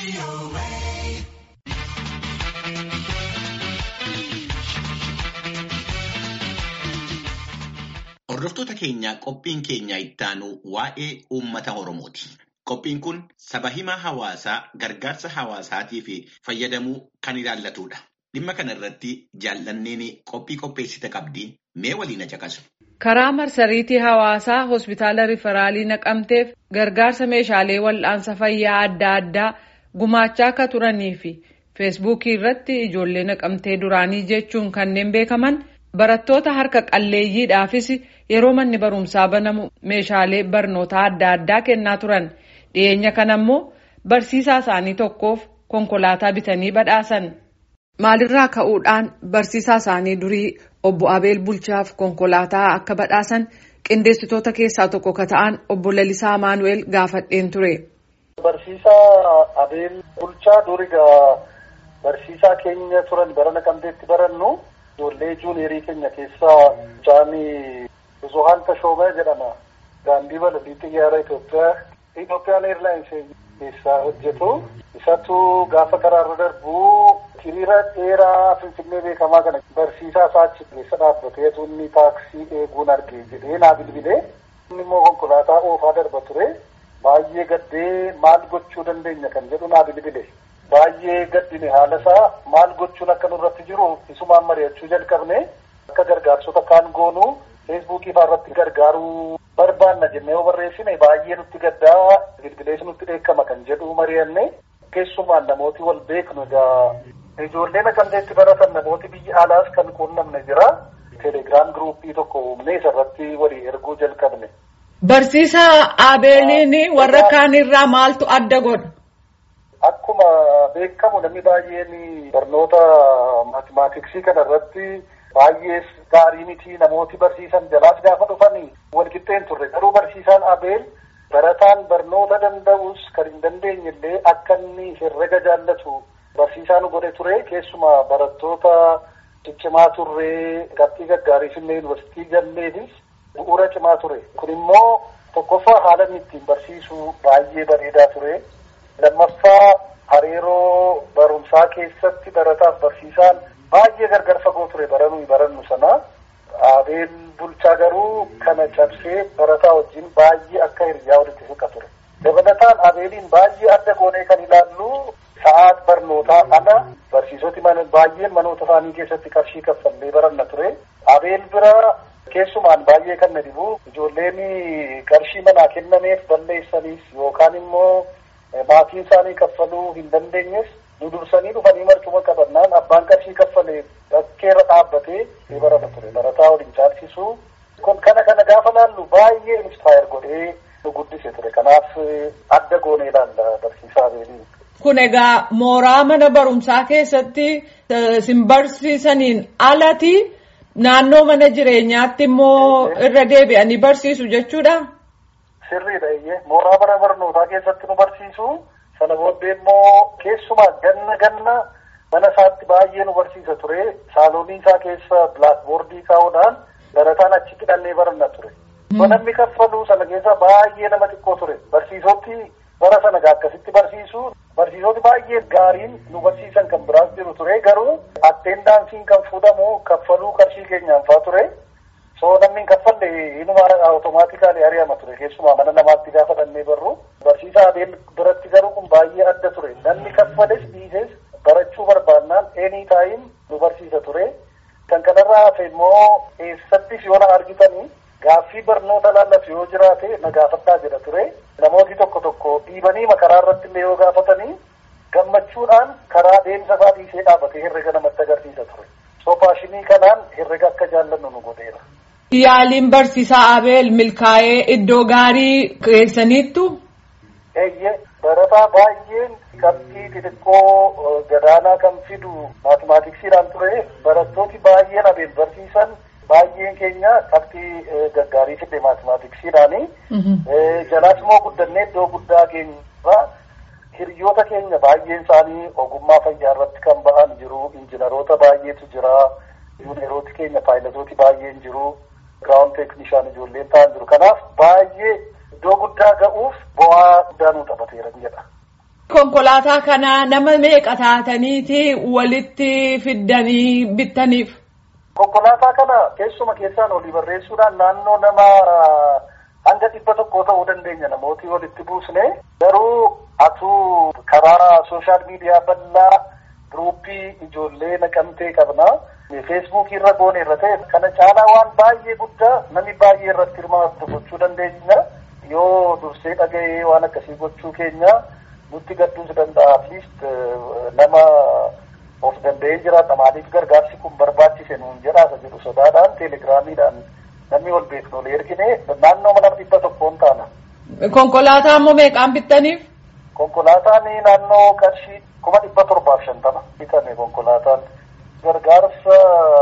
Hordoftoota keenyaa qophiin keenya ittaanu waa'ee uummata Oromooti. Qophiin kun saba himaa hawaasaa gargaarsa hawaasaatiif fayyadamuu kan ilaallatudha. Dhimma kana irratti jaallanneen qophii qopheessite qabdi mee waliin caqasu. Karaa marsariitii hawaasaa hospitaala riferaalii naqamteef gargaarsa meeshaalee wal'aansa fayyaa adda addaa gumaachaa akka turanii fi feesbuukii irratti ijoollee naqamtee duraanii jechuun kanneen beekaman barattoota harka qalleeyyiidhaafis yeroo manni barumsaa banamu meeshaalee barnootaa adda addaa kennaa turan dhiyeenya kana ammoo barsiisaa isaanii tokkoof konkolaataa bitanii badhaasan. Maalirraa ka'uudhaan barsiisaa isaanii durii obbo Abeel Bulchaaf konkolaataa akka badhaasan qindeessitoota keessaa tokko ka ta'an obbo Lalisaa Maanu'eel gaafadheen ture. Barsiisaa Abeel Bulchaa durigaa barsiisaa keenya turan bara naqamteetti barannu ijoollee juuniyerii keenya keessaa Jaanii Buzuhaan Tashoomee jedhama. Daandii balalii xiyyaara Itoophiyaa Itoophiyaan Eerlaayinsi keessaa hojjetu. Isatu gaafa karaarra darbu hiriira dheeraa Finfinnee beekamaa kana barsiisaa isaa achi keessa dhaabbatee inni taaksii eeguun argee jedhee naa bilbilee inni immoo konkolaataa oofaa darba ture. Baay'ee gaddee maal gochuu dandeenya kan jedhu naa bilbile. Baay'ee gaddine haala isaa maal gochuun akka nurratti jiru isumaan mari'achuu jalqabne akka gargaarsota kaan goonu feesbuukii fa'aa irratti gargaaruu barbaanna jennee yoo barreessine baay'ee nutti gaddaa bilbilees nutti dheekkama kan jedhu mari'anne keessumaan namooti wal beeknu egaa ijoollee naqamteetti baratan namooti biyya alaas kan quunnamne jira. Telegiraam giruuppii tokko uumnee isarratti walii erguu jalqabne. Barsiisaa Abeeliin warra kaan irraa maaltu adda godha? Akkuma beekamu namni baay'een barnoota maatimaatiksii kana irratti baay'ee gaarii miti namooti barsiisan jalaas gaafa dhufanii walqixxeen turre garuu barsiisaan Abeel barataan barnoota danda'us kan hin dandeenye illee akka inni herrega jaallatu barsiisaa nu godhe ture keessumaa barattoota ciccimaa turree qabxii gaggaarii illee yuunivarsiitii galleefis bu'uura cimaa ture kun immoo tokkoffaa haala inni ittiin barsiisu baay'ee bareedaa ture lammaffaa hariiroo barumsaa keessatti barataaf barsiisaan baay'ee gargar fagoo ture baranuu barannu sana abeel bulchaa garuu kana cabsee barataa wajjin baay'ee akka hiriyaa walitti siqa ture dabalataan abeeliin baay'ee adda goonee kan ilaallu sa'aat barnootaa ala barsiisoti baay'een manoota isaanii keessatti qarshii kaffallee baranna ture abeel bira keessumaan baay'ee kan na dhibu ijoolleen qarshii manaa kennameef balleessaniif yookaan immoo maatiin isaanii kaffaluu hin dandeenyes nu dursanii dhufanii marcuma qabannaan abbaan qarshii kaffalee bakkeerra dhaabbatee ni barata ture barataa waliin caalchisu kun kana kana gaafa laallu baay'ee inspire godhee nu guddise ture kanaaf adda goonee ilaalla barsiisaa abeelii. Kun egaa mooraa mana barumsaa keessatti sin barsiisaniin alati naannoo mana jireenyaatti immoo irra deebi'anii barsiisu jechuudha. Sirriidha iyyee mooraa mana barnootaa keessatti nu barsiisu sana booddee immoo keessumaa ganna ganna mana isaatti baay'ee nu barsiisa ture saaloonii isaa keessa bilaakboordii kaa'uudhaan barataan achitti dhannee baranna ture. Namni kaffaluu sana keessa baay'ee nama xiqqoo ture barsiisoti bara sana akkasitti barsiisu barsiisoti baay'ee gaariin nu barsiisan kan biraas jiru ture garuu atteendaansiin kan fuudhamu kaffaluu qarshii keenyaan fa'aa ture. soo namni hin kaffalle inuma automaatikaalii ari'ama ture keessumaa mana namaatti gaafa dhannee barru barsiisaa abeel biratti garuu kun baay'ee adda ture namni kaffales dhiises barachuu barbaannaan eenii taayin nu barsiisa ture kan kanarraa hafe immoo eessattis yoo na argitanii gaaffii barnoota laallaf yoo jiraate na gaafadhaa jedha ture namooti tokko tokko dhiibanii makaraa irratti illee yoo gaafatanii gammachuudhaan karaa deemsa isaa dhiisee dhaabatee herrega namatti agarsiisa ture soo faashinii kanaan herrega akka jaallannu nu godheera. Yaaliin barsiisaa Abeel milkaa'ee iddoo gaarii keessaniittu. Eeyyee barataa baay'een qabxii xixiqqoo gadaanaa kan fidu maatimaatiksiidhaan ture barattooti baay'een Abeel barsiisan baay'een keenya qabxii gaggaarii fide maatimaatiksiidhaani. Jalaas immoo guddannee iddoo guddaa geenyerra hiriyoota keenya baay'een isaanii ogummaa fayyaa irratti kan ba'an jiru injiinaroota baay'eetu jira. Yuunirooti keenya paayilotooti baay'een jiru. Giraawun teeknishaan ijoolleen ta'an jiru. Kanaaf baay'ee iddoo guddaa ga'uuf bu'aa guddaa nu taphateera jedha. Konkolaataa kana nama meeqa taataniiti walitti fiddanii bittaniif? Konkolaataa kana keessuma keessaan olii barreessuudhaan naannoo nama hanga dhibba tokkoo ta'uu dandeenya namooti walitti buusne garuu atuu karaa sooshaal miidiyaa bal'aa giruuppii ijoollee naqamtee qabna. feesbuukii irra goone irra ta'e kana caalaa waan baay'ee guddaa namni baay'ee irratti hirmaatu gochuu dandeenya yoo dursee dhaga'ee waan akkasii gochuu keenya nutti gadduus danda'a atliist nama of danda'ee jiraata maaliif gargaarsi kun barbaachise nuun jedhaasa jedhu sodaadhaan teelegiraamiidhaan namni wal beeknu ol ergine naannoo mana dhibba tokkoon taana. Konkolaataa immoo meeqaan bittaniif? Konkolaataan naannoo qarshii kuma dhibba torbaaf shantama bitame konkolaataan. Gargaarsa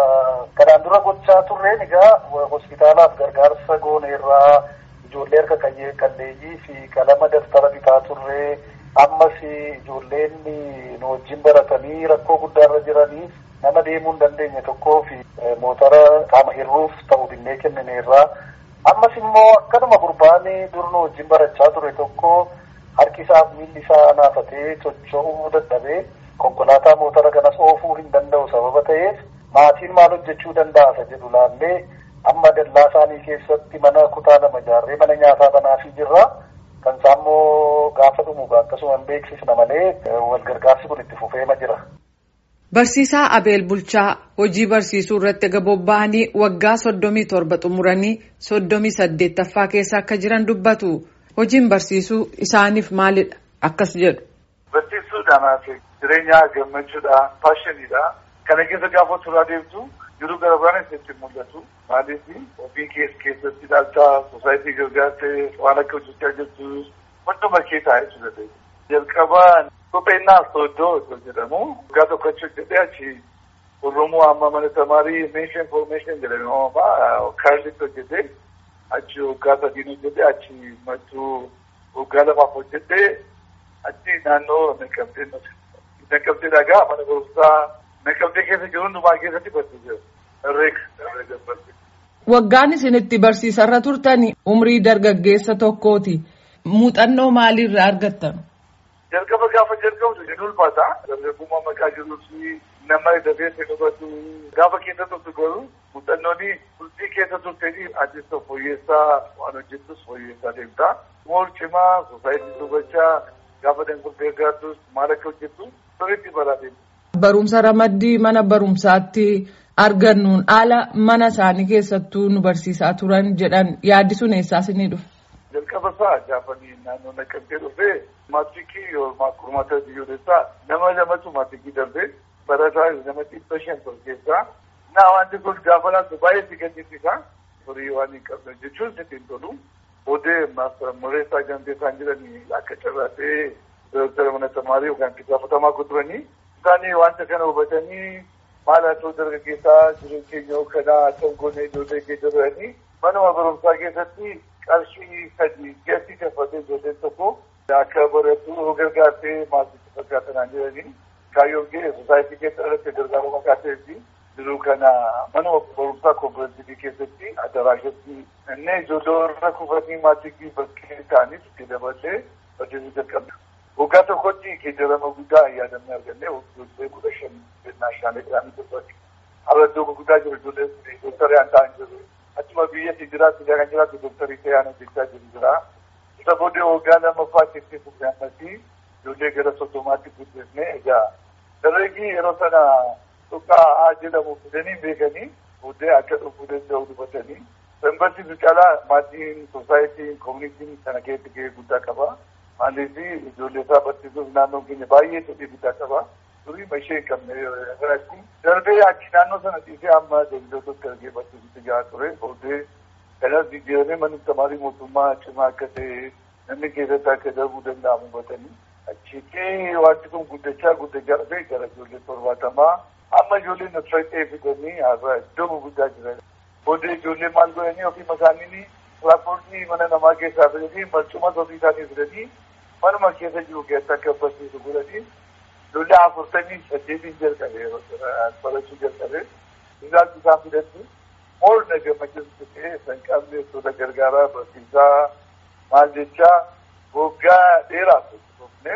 kanaan dura gochaa turreen egaa hospitaalaaf gargaarsa goone irraa ijoollee harka qalleeyyii fi qalama daftara bitaa turree ammas ijoolleen nu wajjin baratanii rakkoo guddaarra jiranii nama deemuu hin dandeenye tokkoo fi motora qaama hirruuf ta'u binnee kennine irraa ammas immoo akkanuma gurbaan dur nu wajjin barachaa ture tokko harki isaaf miilli isaa naafatee socho'uu dadhabee. konkolaataa motora kanas oofuu hin danda'u sababa ta'eef maatiin maal hojjechuu danda'a jedhu laallee amma dallaa isaanii keessatti mana kutaa lama ijaarree mana nyaataa banaafii jirra kan isaammoo gaafa dhumu akkasuma hin beeksisna malee wal gargaarsi kun itti fufeema jira. Barsiisaa Abeel Bulchaa hojii barsiisuu irratti bobba'anii waggaa soddomii torba xumuranii soddomii saddeettaffaa keessa akka jiran dubbatu hojiin barsiisuu isaaniif maalidha akkas jedhu. Barsiisuudhaan jireenya gammachuudha paashiniidha kana keessa gaafa turaa deemtu jiru gara biraanis itti mul'atu maaliif ofii kees keessatti ilaaltaa sosaayitii gargaartee waan akka hojjechaa jirtu hunduma keessaa jechuudha. Jalqabaa kopheenyaa sooddoo osoo jedhamu waggaa tokko achi hojjetee achi Oromoo amma mana tamaarii meeshaa infoormeeshin jedhame uumamaa kaarlitti hojjetee achi waggaa sadiin hojjetee achi mattuu waggaa lamaaf hojjetee achi naannoo naqamtee naqamtee dhagaa mana barumsaa naqamtee keessa jiru hundumaa keessatti barsiisee herreega herreega barsiise. Waggaan isin itti barsiisarra turtani umrii dargaggeessa tokkooti. Muuxannoo maaliirraa argattan? Jalqaba gaafa jalqabdu ni ulfaata. Dargaggummaa maqaa jiruu fi nama dafee hubatu gaafa keessa turtu garuu muuxannooni bultii keessa turtanii atis fooyyessaa waan hojjettus fooyyessaa deemta. Mool cimaa sosaayitii dubbachaa gaafa danguddee gargaartus maal akka hojjettu sirriitti baraate. Barumsa ramaddii mana barumsaatti argannuun haala mana isaanii keessattuu nu barsiisaa turan jedhan yaaddisuun eessaas ni dhufe. Jalqaba isaa gaafanii naannoo naqamtee dhufee maatikii yookaan kurmaata biyyoolessaa nama lamatu maatikii darbee barataa nama dhibba shan ture keessaa naa wanti kun gaafa laatu baay'ee si gaddisiisa horii waan hin qabne jechuun sitti hin tolu. Odee mureessaa gantee isaan jiranii akka carraatee dooktara mana tamaarii yookaan itti gaafatamaa guduranii isaanii wanta kana hubatanii maal haa ta'u dargaggeessaa jireenya keenya kanaa akka goonee ijoollee keessa turanii manuma barumsaa keessatti qarshii sadii gatti kaffatee ijoolleen tokko akka baratu gargaartee maasitti fakkaatanaan jiranii kaayyoon ga'e sosaayitii keessa irratti gargaaruu maqaa ta'etti jiruu kana manuma barumsaa kooperaatiivii keessatti adaraashatti inni ijoollee irra kufatanii maatii bakkee ta'anis itti dabalee barsiisuu jalqabna. Waggaa tokkotti geejjirama guddaa yaadannee argannee ijoollee kudha shan jennaa shaalee jedhanii dubbatti. Har'a iddoo gurguddaa jiru ijoolleen dooktarii aan ta'an jiru. Achuma biyya jiraatu kan jiraatu dooktarii ta'ee aan hojjechaa jiru jira. Isa booddee waggaa lammaffaa keessatti fufnee ammasii ijoollee gara soddomaatti guddifnee egaa dargaggeessi yeroo sana tuqaa haa jedhamu fidanii beekanii booddee akka dhufuu danda'u dubbatanii. Sanbarsiisu caalaa maatiin sosaayitiin koomunitiin kana keessatti gahee guddaa qaba. Maaliif ijoollee isaa barsiisuuf naannoon keenya baay'ee fedhii guddaa qaba. Durii mashee hin qabne irratti darbee achi naannoo sana dhiisee amma daldaltoota argee barsiisutti gahaa ture. Booddee kanas jijjiiramee manni tamaarii mootummaa cimaa akka ta'e namni keessatti akka darbuu danda'amu hubatanii. Achitti wanti kun guddachaa guddachaa dhufee gara ijoollee torbaatamaa amma ijoolleen nuti fidanii har'a iddoo gurguddaa jiran. Booddee ijoollee maal godhanii ofii isaanii tiraanspoortii mana namaa keessaa fidanii marcuma ofii isaanii fidanii manuma keessa jiru keessatti akka barsiisu godhanii ijoollee afurtamii saddeetiin jalqabe barachuu jalqabe isaan isaan fidatti mool na gammachiisu ta'ee san qabne tola gargaaraa barsiisaa maal jechaa waggaa dheeraaf dhufne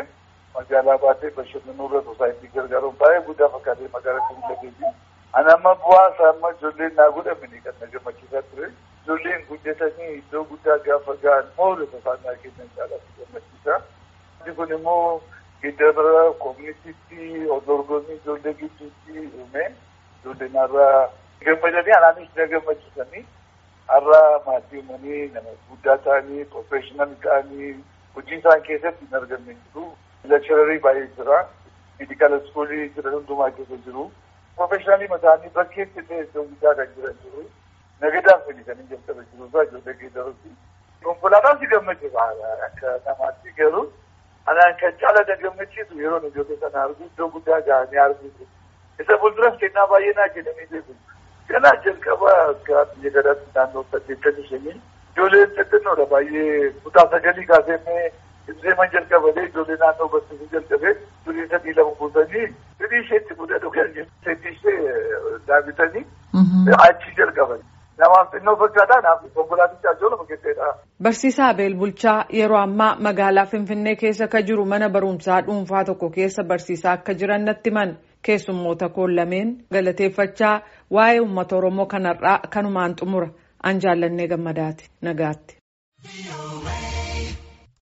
magaalaa baatee bashannanuu irra sosaayitii gargaaruun baay'ee guddaa fakkaatee magaalaa kan dhageessi. Ani amma bu'aa isaa amma ijoolleen naa godhamini kan na gammachiisaa ture. Ijoolleen guddatanii iddoo guddaa gaafa ga'an moola safaanaa kennan caalatti gammachiisa. Inni kun immoo giddara koominiitiitti dorgommii ijoollee gidduutti uume ijoolleen har'a gammadanii anaanis na gammachiisanii har'a maatii uumanii nama guddaa ta'anii profeeshinal ta'anii hojii isaan keessatti hin argamne jiru. Lekshararii baay'ee jira. Meedikaala iskuulii jiran hundumaa keessa jiru. Profeeshinaalii mataanii bakkeetti ta'e iddoo guddaa kan jiran jiru. Nagadaan fedhi kan hin jalqabe jiru isaa ijoollee geeddaruuti. Konkolaataan si gammachiisa akka namaatti garuu anaan kan caala na gammachiisu yeroo ijoollee sana argu iddoo guddaa ga'anii arguu isa fuulduras kennaa baay'ee naa kennanii beeku. Ganaa jalqaba akka biyya gadaatti naannoo saddeettamii shanii ijoolleen xixinnoodha baay'ee kutaa sagalii kaasee Ibseeman jalqabalee ijoollee naannoo barsiisuu jalqabee durii sadii lama buusanii durii isheetti fuudhee dhugan seetii ishee daabitanii achi jalqaban. Namaaf xinnoo fakkaataa naaf konkolaaticha ajoolama keessadha. Barsiisaa Abeel Bulchaa yeroo ammaa magaalaa Finfinnee keessa ka jiru mana barumsaa dhuunfaa tokko keessa barsiisaa akka jiran natti himan keessummoota koon lameen galateeffachaa waa'ee uummata Oromoo kanarraa kanumaan xumura an jaallannee gammadaati nagaatti.